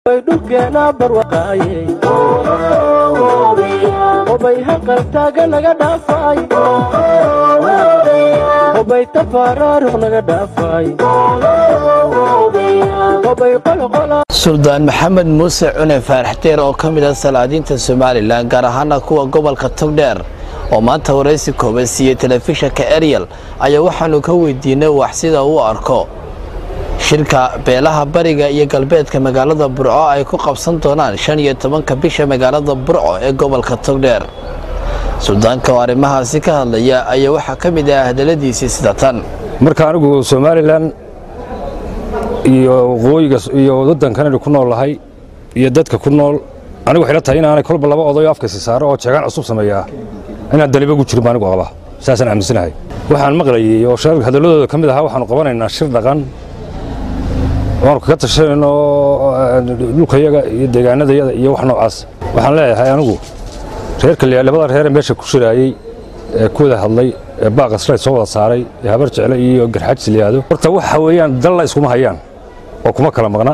dhulkeena barwaqaayey obay haqaltaaga naga dhaafay obay tafaaraaruq naga dhaafay obay qolqola suldaan maxamed muuse cune faaraxdeer oo ka mid ah salaadiinta somalilan gaar ahaana kuwa gobolka togdheer oo maanta waraysi kooban siiyey telefishinka ariel ayaa waxaanu ka weydiinay wax sida uu arko shirka beelaha bariga iyo galbeedka magaalada burco ay ku qabsan doonaan shan iyo tobanka bisha magaalada burco ee gobolka togdheer suldaanka oo arrimahaasi ka hadlaya ayaa waxaa ka mid ah hadaladiisii sida tan marka anigu somalilan iyo waqooyiga iyo waddankanani ku nool lahay iyo dadka ku nool anigu waxay la tahay inaanay kolba laba odayo afkaysi saaro oo jeegaan cusub sameeyaa inaan daliba gu jirin baa anigu qaba saasaan aaminsanahay waxaan maqlayay oo shar hadalladooda ka mid ahaa waxaanu qabanaynaa shir dhaqan waanu kaga tashanayno dhulkayaga iyo deegaanadayada iyo wax noocaas waxaan leeyahay anigu reerka labada reere meesha ku shiraayey ee ku wada hadlay ee baaqa shalay soo wada saaray ee habar jecle iyo garxaajis la yidhaahdo horta waxa weeyaan dalla iskuma hayaan oo kuma kala maqna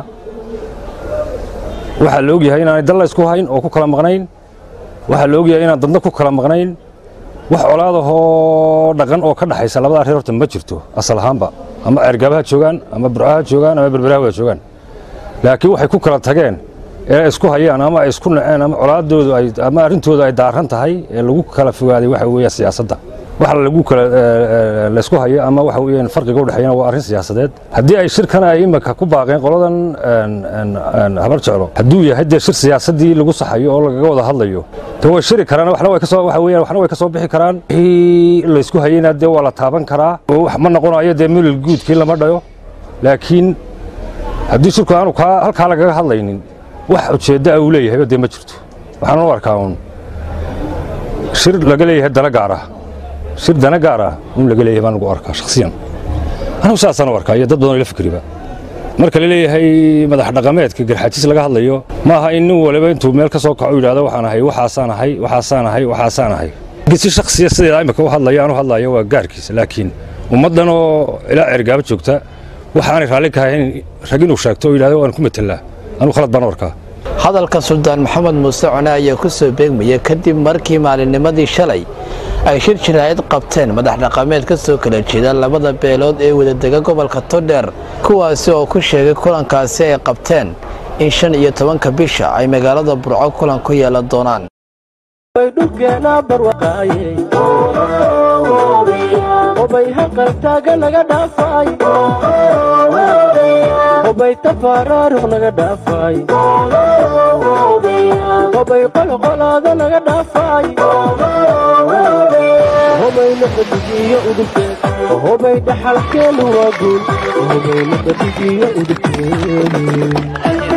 waxaa la ogyahay inaanay dalla isku hayn oo ku kala maqnayn waxaa la ogyahay inaan dadna ku kala maqnayn wax colaadahoo dhaqan oo ka dhaxaysa labadaa reer horta ma jirto asal ahaanba ama ceergaabaha joogaan ama burcaha joogaan ama berberaha wada joogaan laakiin waxay ku kala tageen ee isku hayaan ama ay isku naceen ama colaadoodu ay ama arrintooda ay daaran tahay ee lagu kala fogaaday waxa weeye siyaasadda waxa lagu kala laysku hayo ama waxa weeyaan farqiga u dhexeeyana waa arrin siyaasadeed haddii ay shirkan ay imika ku baaqeen qoladan habar jeclo hadduu yahay dee shir siyaasaddii lagu saxayo oo lagaga wada hadlayo de way shiri karaan waxna way kasoo waxa weeyaan waxna way kasoo bixi karaan wixii laysku hayeyna dee waa la taaban karaa oo wax ma noqonayo dee milil guudkii lama dhayo laakiin haddii shirku aanu kaa halkaa lagaga hadlaynin wax ujeedda uu leeyahay dee ma jirto waxaan u arkaa uun shir laga leeyahay dana gaar ah shir dana gaar ah un laga leeyahay baan ugu arkaa shakhsiyan anigu saasaan u arkaa iyo dad badan oo ila fikriba marka la leeyahay madax dhaqameedka garxaajis laga hadlayo ma aha in nin waliba intuu meel ka soo kaco yidhahdo waxaan ahay waxaasaan ahay waxaasaan ahay waxaasaan ahay si shakhsiya sideeda imika u hadlaya aanu hadlayo waa gaarkiisa laakiin ummaddan oo ilaa cergaaba joogta waxaanay raalli ka ahayn rag inuu sheegto oo yidhahdo waan ku matelaa anigu khalad baan u arkaa hadalka suldaan maxamed muuse cune ayaa ku soo beegmaya kadib markii maalinnimadii shalay ay shir jiraa'id qabteen madax dhaqameed ka soo kala jeeda labada beelood ee wadadega gobolka todheer kuwaasi oo ku sheegay kulankaasi ay qabteen in shan iyo tobanka bisha ay magaalada burco kulan ku yeelan doonaan dhulkeena barwaqaayey obay haqaltaaga naga dhaafay obay tafaaraaruq naga dhaafay obay qolqolaada naga dhaafay obay nabadigiyo udubkeed obay dhaxalkeenu waa guul obay nabadigiyo udubkeed